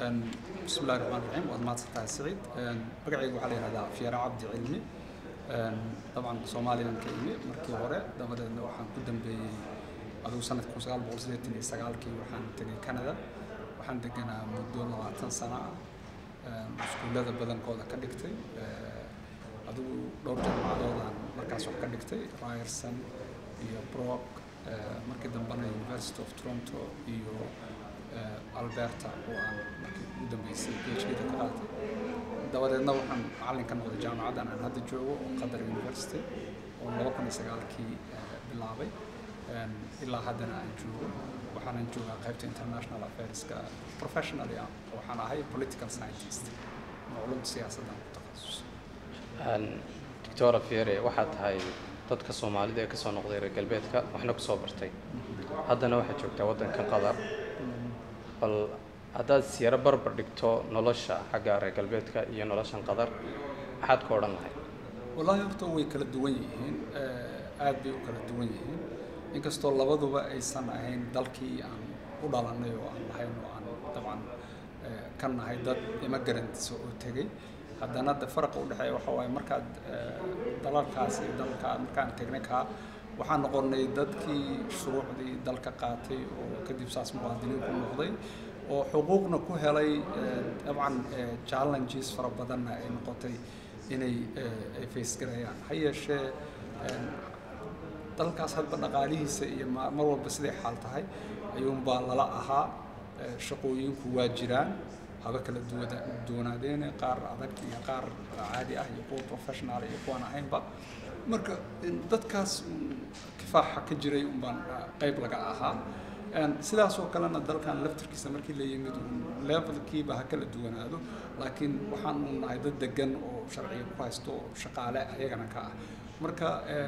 بسم الله الرحمن الرحيم waad mahadsantahay siciid magacayga waxaa la yihahdaa fiyaara cabdi cilmi dabcan soomaaliyan ka imi markii hore dabadeedna waxaan ku dambeeyey adigu sanadka kun sagaal boqol sideetan iyo sagaalkii waxaan tegay canada waxaan deganaa muddo labaatan sano ah iskuullada badankooda ka dhigtay adigu dhowr jaamacadoodaan markaas wax ka dhigtay ryerson iyo brock markii dambena university of toronto iyo alberta oo aan markii u dambeysay phd ka qaatay dabadeedna waxaan macallin ka noqday jaamacaddan aan hadda joogo oo qatar university oo laba kun iyo sagaalkii bilaabay ilaa haddana aan joogo waxaanan joogaa qaybta international affairska professionally waxaan ahay political scientist macluumta siyaasaddan ku takhasus doctora fiere waxaad tahay dadka soomaalida ee kasoo noqday reer galbeedka waxna kusoo bartay haddana waxaad joogtaa waddankan qatar bal haddaad siyaro barbar dhigto nolosha xagga reer galbeedka iyo noloshan qatar maxaad ku odhan lahayd wallaahi horta way kala duwan yihiin aad bay u kala duwan yihiin inkastoo labaduba aysan ahayn dalkii aan u dhalanay oo aan lahayn oo aan dabcan ka nahay dad immigrants oo tegey haddana de faraqa u dhexeeya waxa waaye markaad dalalkaas iyo dalka markaan tegnay kaa waxaan noqonnay dadkii shuruucdii dalka qaatay oo kadib saas muwaadiniin ku noqday oo xuquuqna ku helay dabcan challenges fara badanna ay noqotay inay ay face garayaan ha yeeshee dalkaas hadba dhaqaalihiisa iyo mar walba siday xaal tahay ayuunbaa lala ahaa shaqooyinku waa jiraan haba kala duwada duwanaadeene qaar adag iyo qaar caadi ah iyo kuwa professional iyo kuwaan ahaynba marka dadkaas kifaaxa ka jiray unbaan qayb laga ahaa sidaasoo kalena dalkan laftirkiisa markii la yimid levelkiiba ha kala duwanaado laakiin waxaan u nahay dad degan oo sharciga ku haysto oo shaqaale ayagana ka ah marka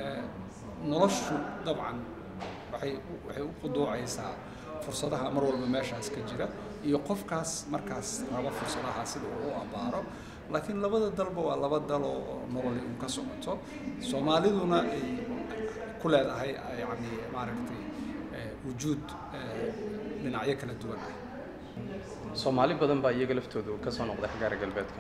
noloshu dabcan waxay waxay u quduucaysaa fursadaha mar walba meeshaas ka jira iyo qofkaas markaas raba fursadaha sida uu u abaaro laakiin labada dalba waa laba dal oo nololi un ka socoto soomaaliduna ay ku leedahay yani maaragtay wujuud dhinacyo kala duwan ah soomaali badan baa iyaga laftoodu ka soo noqday xagga reer galbeedka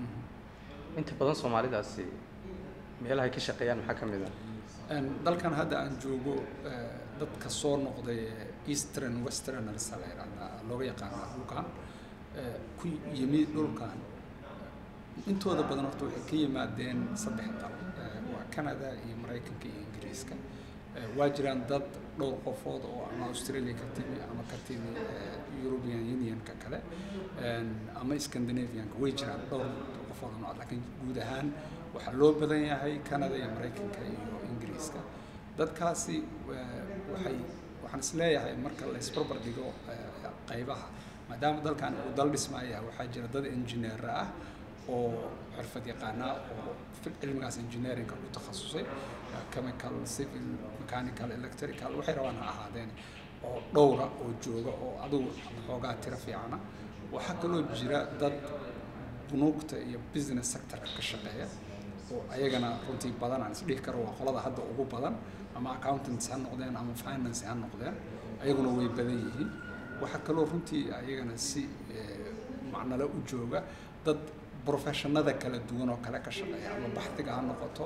inta badan soomaalidaasi meelahay ka shaqeeyaan maxaa ka mid ah dalkan hadda aan joogo dadka soo noqday eastern westerners la yidhahdaa looga yaqaana dhulkan ku yimi dhulkan intooda badan horta waxay ka yimaadeen saddex dal waa canada iyo maraykanka iyo ingiriiska waa jiraan dad dhowr qofood oo ama australia ka timi ama ka timi european unionka kale ama scandinavianka way jiraan dhowr qofood oo nooc laakiin guud ahaan waxaa loo badan yahay canada iyo maraykanka iyo ingiriiska dadkaasi waxay waxaan isleeyahay marka la isbarbar dhigo qaybaha maadaama dalkan uu dal dhismaaya waxaa jira dad engineer ah oo xirfad yaqaana oo cilmigaas engineeringa ku takhasusay chemical civil mechanical electrical waxay rabaan ha ahaadeen oo dhowra oo jooga oo adigu xoogaa tiro fiicana waxaa kaloo jira dad bunuugta iyo business sectorka ka shaqeeya oo ayagana runtii badan aan isdhihi karo waa qolada hadda ugu badan ama accountants ha noqdeen ama finance ha noqdeen ayaguna way badan yihiin waxaa kaloo runtii ayagana si macnale u jooga dad professionada kala duwan oo kale ka shaqeeya ama baxdiga ha noqoto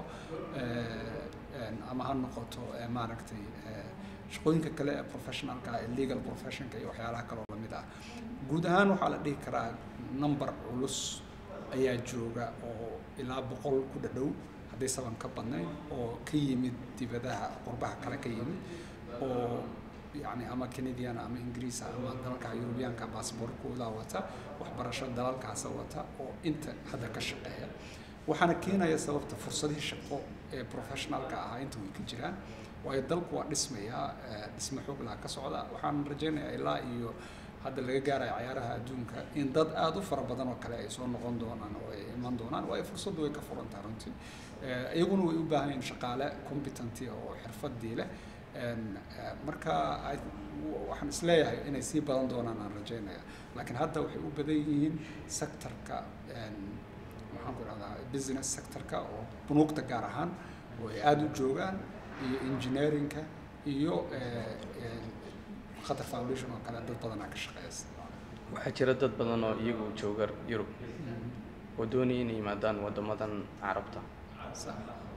ama ha noqoto maaragtay shaqooyinka kale ee professionalka ee legal professionka iyo waxyaalaha kaloo lamid ah guud ahaan waxaa la dhihi karaa number culus ayaa jooga oo ilaa boqol ku dhadhow hadday saban ka badnayn oo ka yimid dibadaha qurbaha kale ka yimid oo yani ama canadian ama ingiriis ama dalalka yurubiyaanka baasboorkooda wata waxbarasho dalalkaasa wata oo inta hadda ka shaqeeya waxaana keenaya sababta fursadihii shaqo ee professionalka ahaa inta way ka jiraan waayo dalku waa dhismayaa dhisme xoog laha ka socda waxaan rajaynayaa ilaa iyo hadda laga gaaraya cayaaraha adduunka in dad aada u fara badan oo kale ay soo noqon doonaan oo ay iman doonaan waayo fursaddu way ka furantaa runtii iyaguna way u baahan yihiin shaqaale competenty oo xirfadii leh marka waxaan isleeyahay inay sii badan doonaan aan rajaynaya laakiin hadda waxay u badan yihiin sectorka maxaan ku dhahdaa business sectorka oo bunuugta gaar ahaan oo ay aada u joogaan iyo engineeringka iyo qatar foundation oo kale dad badanaa ka shaqeeya waxaa jira dad badan oo iyagu jooga yurub oo doonaya inay yimaadaan waddamadan carabta Sa-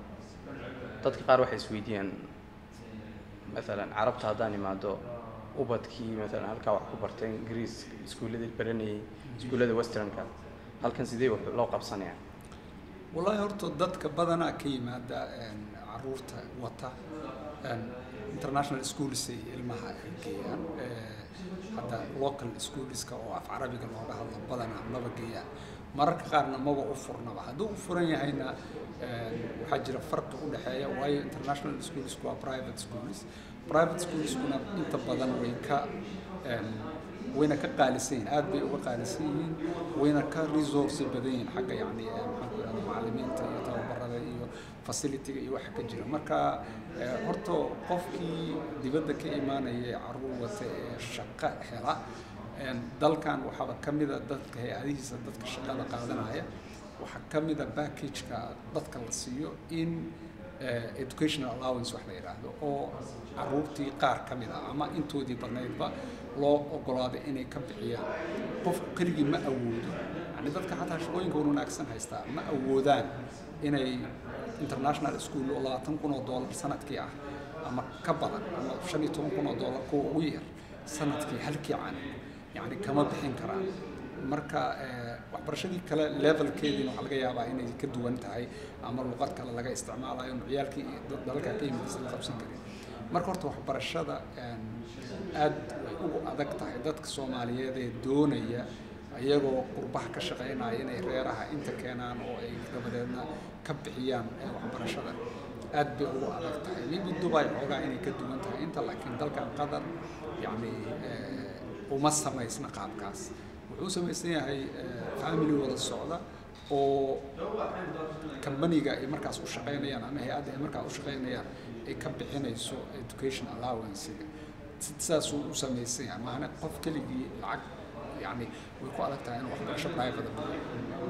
dadka qaar waxay isweydiiyaan maalan carabta haddaan imaado ubadkii maalan halkaa wax ku bartay ingiriis iskuulladii baranayay iskuullada westernka halkan sidee wax loo qabsanaya wallaahi horta dadka badanaa ka yimaada een, caruurta wata een, international schools ay ilmaha ay geeyaan ee, hadda local schoolska oo af carabiga looga hadlo badanaa maba geeyaan mararka qaarna maba u furnaba hadduu u furan yahayna een, waxaa jira farqi u dhexeeya waayo international schools waa private schools private schoolskuna inta badan way ka een, wayna ka qaalisan yihiin aad bay uga qaalisan yihiin wayna ka resource badan yihiin xagga yacni eh, maxaan ku ihahda macallimiinta iyo tababarada iyo facility-ga iyo waxa ka jira marka eh, horta qofkii dibadda ka imaanaya ee caruur wata ee shaqo hela een, dalkan waxaaba ka mida dadka hay-adihiisa dadka shaqada qaadanaya waxaa ka mida package-ka dadka la siiyo in eh, educational allowance wax la yidhaahdo oo caruurtii qaar ka mid ah ama intoodii badnaydba loo ogolaaday inay ka bixiyaan qofku keligii ma awoodo yani dadka xataa shaqooyinka wanaagsan haystaa ma awoodaan inay international school oo labaatan kun oo dollar sanadkii ah ama ka badan ama shan iyo toban kun oo dollar kuwa ugu yar sanadkii halkii can yani kama bixin karaan marka eh, waxbarashadii kale levelkeediina waxaa laga yaabaa inay ka duwan tahay ama luqad kale laga isticmaalayo ciyaalkii dad- dalalka ka yimid la qabsan karin marka horta waxbarashada een, aad way ugu adag tahay dadka soomaaliyeed ee doonaya iyagoo qurbaha ka shaqaynaya inay reeraha inta keenaan oo ay dabadeedna ka bixiyaan eh, waxbarashada aad bay ugu adag tahay maybe dubai xoogaa inay ka duwan tahay inta laakiin dalkan qatar yacni eh, uma samaysna qaabkaas wuxuu samaysan yahay eh, family wada socda oo kambaniga ay markaas u shaqaynayaan ama hay-adda ay markaas u shaqaynayaan ay ka bixinayso education allowancega Si- sidaasuu u samaysan yahay maana qof keligii lacag yacni way ku adag tahay in waxbarasho private bixiyo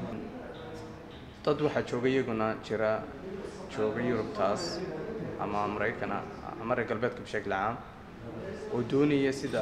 dad waxaa jooga iyaguna jira jooga yurubtaas ama maraykana ama reer galbeedka bishakl caam oo doonaya sida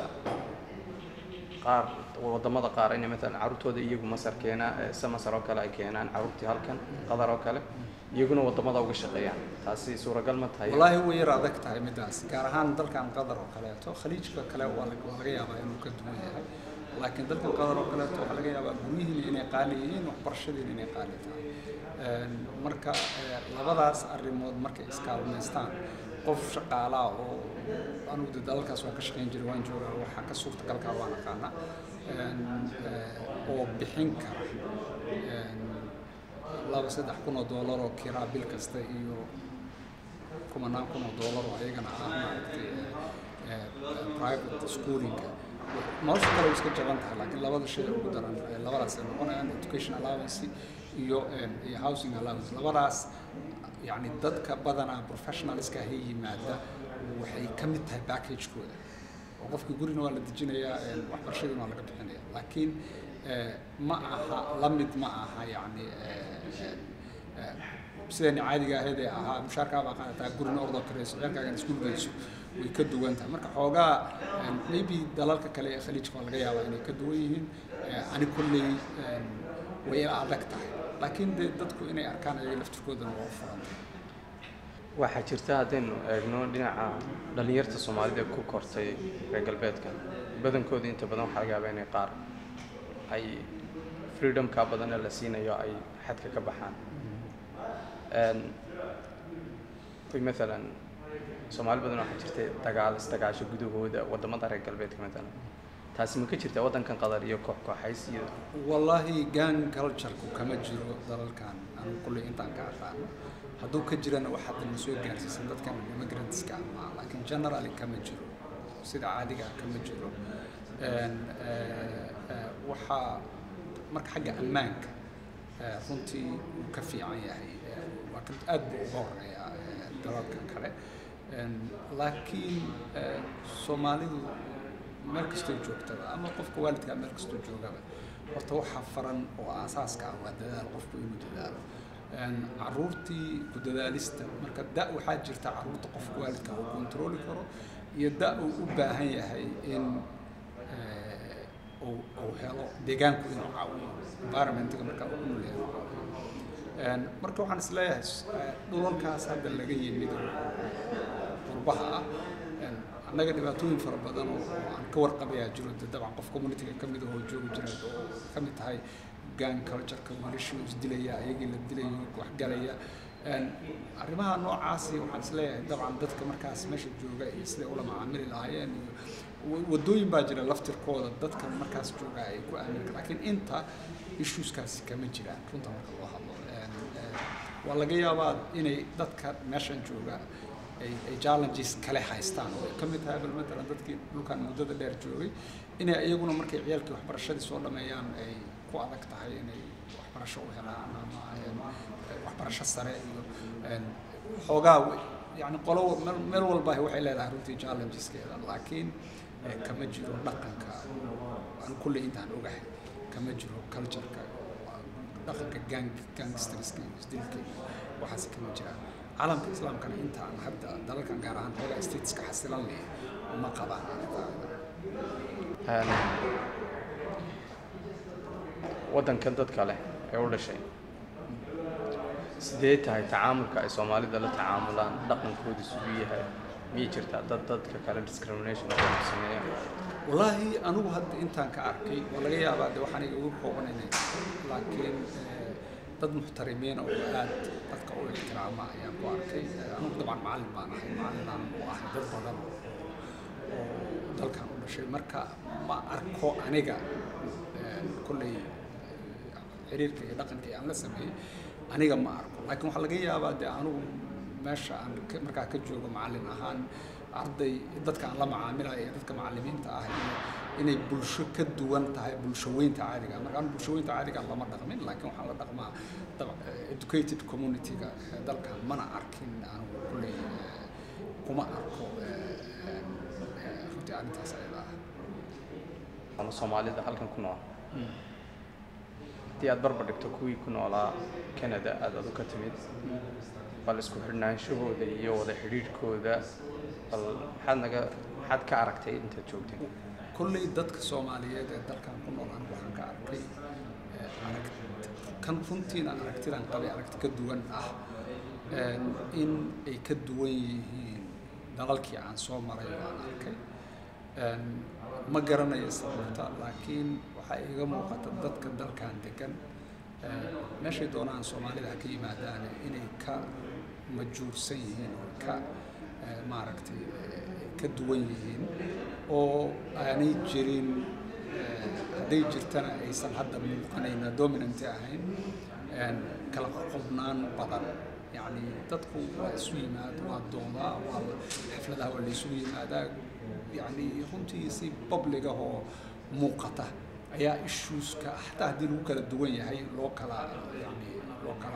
qaar wadamada qaar inay maalan carruurtooda iyagu masar keenaan se masar oo kale ay keenaan carruurtii halkan qatar oo kale iyaguna wadamada uga shaqeeyaan taasi suuragal ma tahay wallaahi way yar adag tahay midaas gaar ahaan dalkan qatar oo kaleeto khaliijka kale waa laga waa laga yaabaa inuu ka duwan yahay laakiin dalkan qatar oo kaleeto waxaa laga yaabaa guryihiina inay qaali yihiin waxbarashadiina inay qaali tahay Een, marka eh, labadaas arrimood markay iskaalmaystaan qof shaqaalaa oo anugu de dalalkaas waan ka shaqayn jiray waan joogaa waxaa ka suurtagalkaa waan aqaanaa Een, eh, oo bixin kara Een, laba saddex kun oo doolar oo kiraa bil kasta iyo kumanaan kun oo doolar oo ayagana ah maaragtay eh, eh, private schoolinga nolosha kale way iska jaban tahay laakiin labada shay ugu daran eh, labadaas ay noqonayaan education allowance iyo eh, iyo housing allowance labadaas yacni dadka badanaa professionalska ha yimaada waxay ka mid tahay package-kooda oo qofkii gurina waa la dejinayaa eh, waxbarashadiina waa laga bixinaya laakiin eh, ma aha la mid ma aha yacni eh, eh, eh, sidani caadiga ahayd ee ahaa mushaarkaa baa qaadataa gurina ordoo karayso ciyaalkaagan iskuul geyso way ka duwan tahay marka xoogaa em, maybe dalalka kale ee khaliijka waa laga yaabaa inay ka duwan yihiin Eh, ani kolley em, way ila adag tahay laakiin dee dadku inay arkaan ayaga laftirkoodana waa u furantay waxaa jirta haddaynu eegno dhinaca dhallinyarta soomaalida ee ku kortay reer galbeedka badankooda inta badan waxaa laga yaabaa inay qaar ay freedomka badan ee la siinayo ay xadka ka baxaan Een, way maalan soomaali badan waxaa jirta dagaal isdagaasho gudahooda wadamada reer galbeedka maalan taasi ma ka jirta waddankan qatar iyo koox kooxays iyo wallaahi gang culture-ku kama jiro dalalkan anigu kulley intaan ka aqaano hadduu ka jirana wax hadda na soo gaarsiisan dadkan immigrantska ama laakiin generally kama jiro sida caadiga ah kama jiro Een, eh, eh, waxaa marka xagga ammaanka eh, runtii uu ka fiican yahay Eh, waa ka aad buu uga horeeyaa eh, dalalka kale Een, laakiin eh, soomaalidu meel kastoo joogtaba ama qofka waalidkaa meel kastoo joogaba horta waxaa faran oo aasaaska ah waa dadaal qofku inuu dadaalo Een, caruurtii ku dadaalista marka da waxaa jirta caruurta qofka waalidka uu kontrooli karo iyo da uu u baahan yahay in eh, uu uu helo deegaanku inuu caawiyo environmentiga markaa uu ku nool yahay uu caawiyo marka waxaan isleeyahay dhulalkaas hadda laga yimid oo qurbaha ah annaga dhibaatooyin fara badan oo aan ka warqabayaa jiro de dabcan qof communityga ka mid ahoo joogi jira oo ka mid tahay gang cultureka wiilashii isdilaya ayagii la dilayo waxgalaya arrimaha noocaasi waxaan isleeyahay dabcan dadka markaas meesha jooga iyo siday ula macaamili lahaayeen iyo wadooyin baa jira laftirkooda dadka markaas jooga ay ku aamini kar laakiin inta issueskaasi kama jiraan runta marka loo hadlo waa laga yaabaa inay dadka meeshan jooga ay ay challenges kale haystaan oo ay ka mid tahay bal matalan dadkii dhulkan muddada dheer joogay inay iyaguna markay ciyaalkii waxbarashadii soo dhameeyaan ay ku adag tahay inay waxbarasho u helaan ama waxbarasho sare iyo xoogaa yani qolo meel walba waxay leedahay runtii challengeskeeda laakiin kama jiro dhaqanka aan kulle intaan ogahay kama jiro cultureka dhaqanka gang gangsterska iyo isdilka iyo waxaas kama jiraan caalamka islaamkana intaan hadda dalalkan gaar ahaan xoogaa stateska xasilan leh ma qabaan waddankan dadka leh ee u dhashay sidee tahay tacaamulka ay soomaalida la tacaamulaan dhaqankooda siduu yahay miyay jirtaa dad dadka kale discrimination oo sameeya wallaahi anigu hadda intaan ka arkay waa laga yaabaa de waxaan iga ugu koobanaynay laakiin dad muxtarimiin oo aad dadka u ixtiraama ayaan ku arkay anigu dabcan macallin baan ahay macallinaan u ahay dad badan oo dalkan u dhashay marka ma arko aniga kolley xiriirka iyo dhaqanka aan la sameeyey aniga ma arko laakiin waxaa laga yaabaa de anigu meesha aan markaa ka joogo macallin ahaan arday dadka aan la macaamilayo ee dadka macallimiinta ah inay bulsho ka duwan tahay bulshaweynta caadiga marka aan bulshaweynta caadiga lama dhaqmin laakiin waxaan la dhaqmaa educated community-ga dalkan mana arkin anigu kulley kuma arko runtii arrintaas ayada ah ama soomaalida halkan ku nool haddii aad barbar dhigto kuwii ku noolaa canada aada adu ka timid bal isku xidhnaanshahooda iyo wada xidhiidhkooda bal maxaad naga maxaad ka aragtay intaad joogtay kolley dadka soomaaliyeed ee dalkan ku nool anigu waxaan ka arkay arag kan runtiina aragtidan qabay aragti ka duwan ah in ay ka duwan yihiin dalalkii aan soo maray oo aan arkay ma garanayo sababta laakiin waxaa iiga muuqata dadka dalkan degan meeshay doonaan soomaalida ha ka yimaadaan inay ka majuursan yihiin oo ka maaragtay ka duwan yihiin oo aanay jirin hadday jirtana aysan hadda muuqanayna dominanti ahayn kala qobnaan badan yacni dadku waa isu yimaad waa doodaa waa xafladaha waa laysugu yimaadaa yacni runtii si public ah oo muuqata ayaa issueska xataa haddii lagu kala duwan yahay loo kala yani loo kala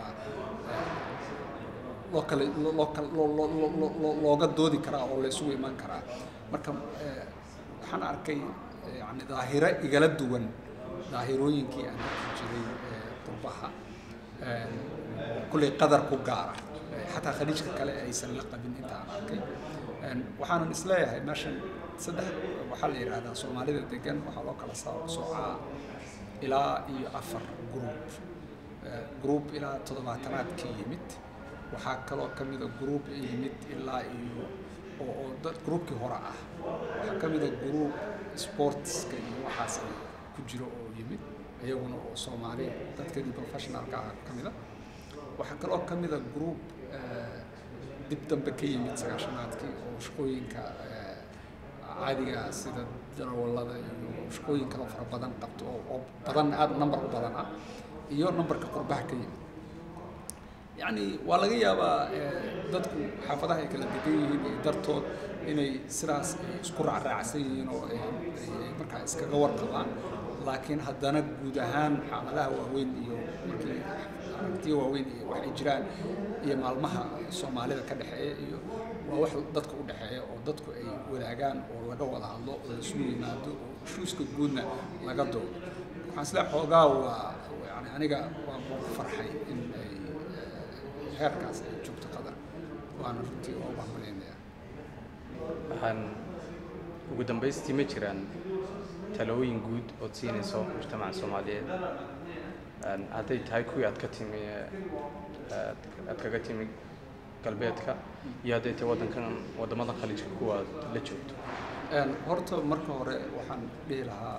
loo kala loo kala looga doodi karaa oo la isugu iman karaa marka waxaan arkay yani daahiro igala duwan daahirooyinkii aan arki jiray qurbaha kulley qadar ku gaara xataa khaliijka kale aysan la qabin inta aan arkay waxaanan isleeyahay meeshan saddex waxaa la yidhaahdaa soomaalida degan waxaa loo kala soocaa ilaa iyo afar group group ilaa toddobaatanaad ka yimid waxaa kaloo ka mida group yimid ilaa iyo oo oo dad groupkii hore ah waxaa ka mida group sportska iyo waxaas ay ku jiro oo yimid iyaguna oo soomaali dadkeedii professionalka ah ka mida waxaa kaloo ka mida group dib dambe ka yimid sagaashanaadkii oo shaqooyinka caadiga sida darawallada iyo shaqooyin kaloo fara badan qabto oo badan aada number u badan ah iyo numberka qurbaha ka yimid yacni waa laga yaabaa dadku xaafadaha ay kala degan yihiin iyo dartood inay sidaas isku raacraacsan yihiin oo ay markaa iskaga warqabaan laakiin haddana guud ahaan xaaladaha waaweyn iyo markii aragtiyo waaweyn iyo waxay jiraan iyo maalmaha soomaalida ka dhexeeya iyo waa wax dadka u dhexeeya oo dadku ay wadaagaan oo laga wada hadlo oo isugu yimaado oo shuuska guudna laga doodo waxaan isle xoogaa waa yani aniga waa ku farxay in ay heerkaas ay joogto qadar waana runtii oo bahmaleynaya waxaan ugu dambaystii ma jiraan talooyin guud ood siinayso mujtamaca soomaaliyeed hadday tahay kuwii aad ka timi aad kaga timi galbeedka iyo hadday tahay waddankan waddamadan khaliijka kuwa aad la joogto horta marka hore waxaan dhihi lahaa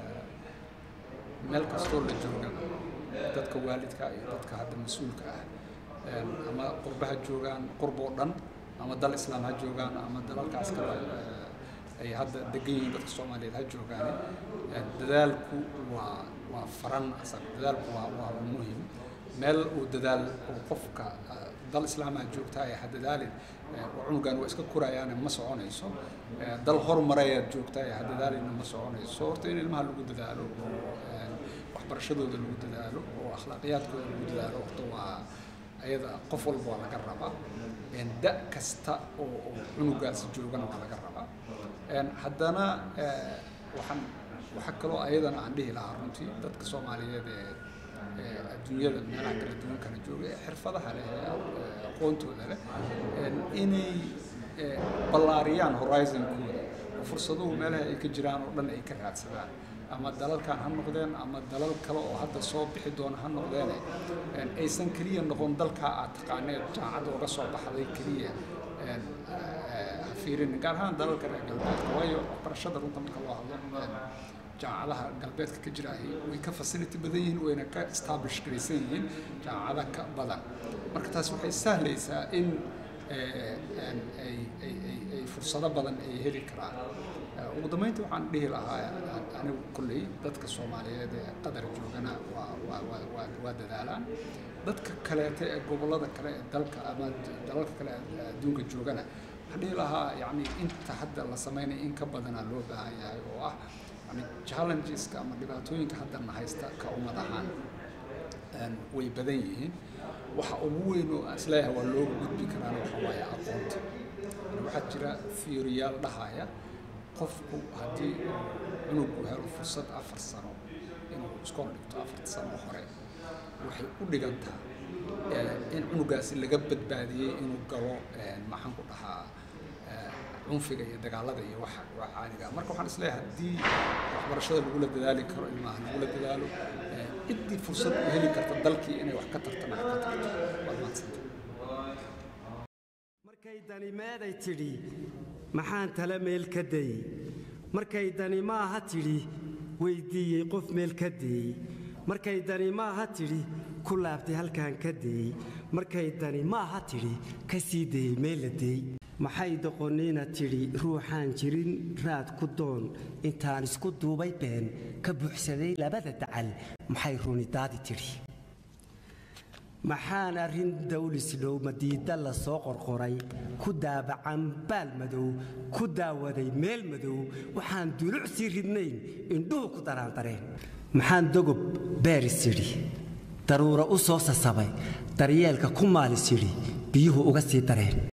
meel kastoo la jooga dadka waalidka iyo dadka hadda mas-uulka ah ama qurba ha joogaan qurba oo dhan ama dal islaam ha joogaan ama dalalkaas kale ay hadda degan yihiin dadka soomaaliyeed ha joogaan dadaalku waa waa faran asag dadaalku waa waa muhim meel uu dadaal uu qofka dal islaamaha joogtaa ee ha dadaalin cunugan waa iska kurayaane ma soconayso dal horumarayaad joogtaa ee ha dadaalina ma soconayso horta in ilmaha lagu dadaalo waxbarashadooda lagu dadaalo oo akhlaaqiyaadkooda lagu dadaalo horta waa ayada qof walba waa laga rabaa da kasta oo cunugaasi joogana waa laga rabaa haddana waxaan waxaa kaloo ayadana aan dhihi lahaa runtii dadka soomaaliyeed ee adduunyada meelaha kala duwan kala jooga ee xirfadaha leh ee aqoontooda leh inay ballaariyaan horizon-kooda oo fursaduhu meelaha ay ka jiraan oo dhan ay ka raadsadaan ama dalalkan ha noqdeen ama dalal kale oo hadda soo bixi doona ha noqdeene aysan keliya noqon dalkaa aad taqaaneed jaamacadda uga soo baxday keliya ha fiirin gaar ahaan dalalka reer galbeedka waayo waxbarashada runta marka loo hadlo jaamacadaha galbeedka ka jiraahi way ka facility badan yihiin wayna ka establish garaysan yihiin jaamacada ka badan marka taas waxay sahlaysaa in ay fursado badan ay heli karaan ugu dambeyntii waxaan dhihi lahaa anigu kolley dadka soomaaliyeed ee qadar joogana waa dadaalaan dadka kaleete ee gobollada kale ee dalka ama dalalka kale ee adduunka joogana waxaan dhihi lahaa yacni inta hadda la sameynaya in ka badanaa loo baahan yahay oo ah yani challengeska ama dhibaatooyinka hadda na haysta ka ummad ahaan way badan yihiin waxa ugu weyn oo isleeyahay waa looga gudbi karaana waxa waaye aqoonta waxaa jira fiiriyaal dhahaya qofku haddii cunugu helo fursad afar sano inuu iskool dhigto afarta sano hore waxay u dhigantaa in cunugaasi laga badbaadiyey inuu galo maxaan ku dhahaa cunfiga iyo dagaalada iyo waxa waa caadiga marka waxaan isleeyahay haddii waxbarashada lagula dadaali karo ilmaha lagula dadaalo ciddii fursad u heli karta dalkii inay wax ka tartana ha ka tarto waad mahadsanta markay dani meeday tidhi maxaan tala meel ka dayey markay dani maaha tidhi weyddiiyey qof meel ka deeyey markay dani maaha tidhi ku laabtay halkaan ka deeyey markay dani maaha tidhi ka sii dayey meel la deey maxay doqonnina tidhi ruuxaan jirin raad ku doon intaan isku duubay been ka buuxsaday labada dacal maxay runidaadi tidhi maxaan arrin dawlisdhow madiida la soo qorqoray ku daabacan baal madow ku daawaday meel madow waxaan duluc sii ridnayn indhuhu ku daraandareen maxaan dogob beeris idhi daruura u soo sasabay daryeelka ku maalis idhi biyuhu uga sii dareen